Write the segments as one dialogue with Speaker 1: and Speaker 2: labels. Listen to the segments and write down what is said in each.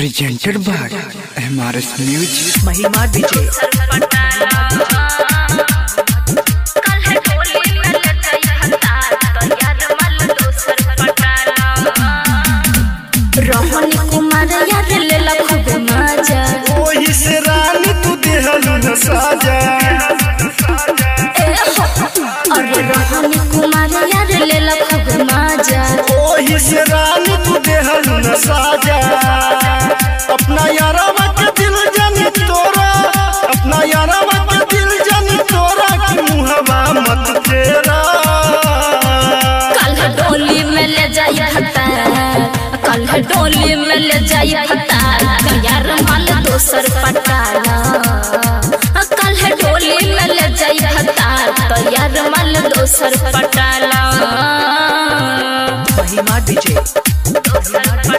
Speaker 1: presented by MRS Music.
Speaker 2: महिमा DJ
Speaker 3: Rohini Kumar यार लेला खूब मजा
Speaker 4: ओही से रानी तू देहलू न साजा
Speaker 3: ए हो अरे रोहनी कुमार यार लेला खूब मजा
Speaker 4: ओही से रानी तू देहलू न साजा अपना यारवा के दिल जानी तोरा अपना यारवा के दिल जानी तोरा कि मुहवा मत तेरा
Speaker 3: कल डोली में ले जाई हता कल डोली में ले जाई हता यार माल दोसर पटाला कल डोली में ले जाई हता तो यार माल दोसर पटाला
Speaker 2: महिमा डीजे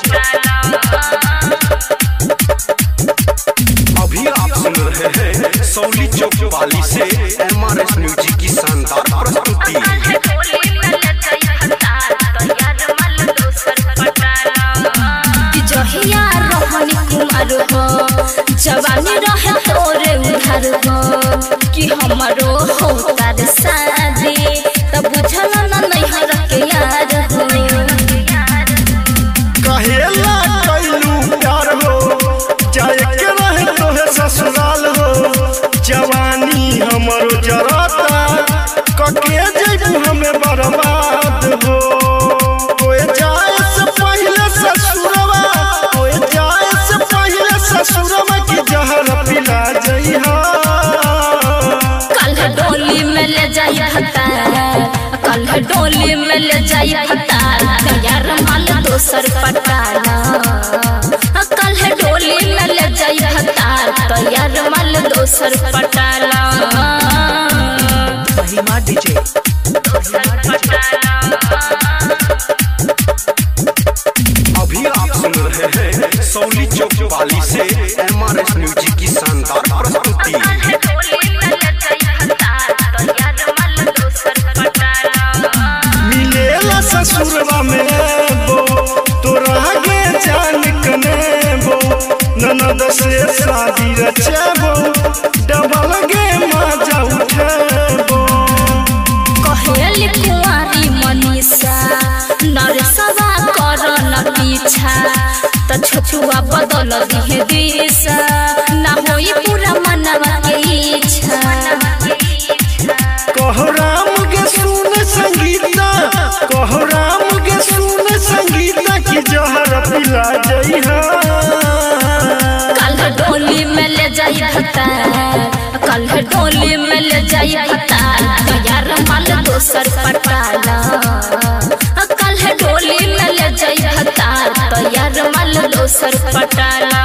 Speaker 5: अभी आप सुन रहे हैं सौली चौक वाली से एम आर एस म्यूजिक की शानदार प्रस्तुति
Speaker 3: कि जहिया रोहनी कुमार हो जवानी रहे तोरे उधार हो कि हमारो हो तार शादी तब बुझल न नैहर के यार हो
Speaker 4: कहेला कैलू प्यार हो जाए के रहे तोहे ससुराल हो जवानी हमरो जराता कके जैबू हमें बर्बाद हो कोई जाए से पहले ससुरवा कोई जाए से पहले ससुरवा की जहर पिला जइहा
Speaker 3: कल डोली में ले जाई हता कल डोली में ले जाई हता यार माल दोसर पटाला कल डोली में ले जाई हता तो यार माल दोसर पटाला
Speaker 2: महिमा डीजे
Speaker 5: अभी आप सुन रहे हैं सौली चौक वाली से एम आर एस म्यूजिक की शानदार प्रस्तुति
Speaker 4: मिलेला ससुरवा में बो तोरा गे जान कने बो ननद से शादी रचेबो डबल गे मजा उठेबो
Speaker 3: कहेली कुंवारी मनीषा नरसवा कर न पीछा त छोटुआ बदल दिहे दिशा ना होई पूरा मनवा के इच्छा
Speaker 4: कहो राम गे सुन संगीता कहो राम गे सुन संगीता की जहर पिला जइहा
Speaker 3: कल डोली में ले जाई हता कल डोली में ले जाई हता यार माल दोसर पटाला कल डोली में ले जाई हता तो यार माल दोसर पटाला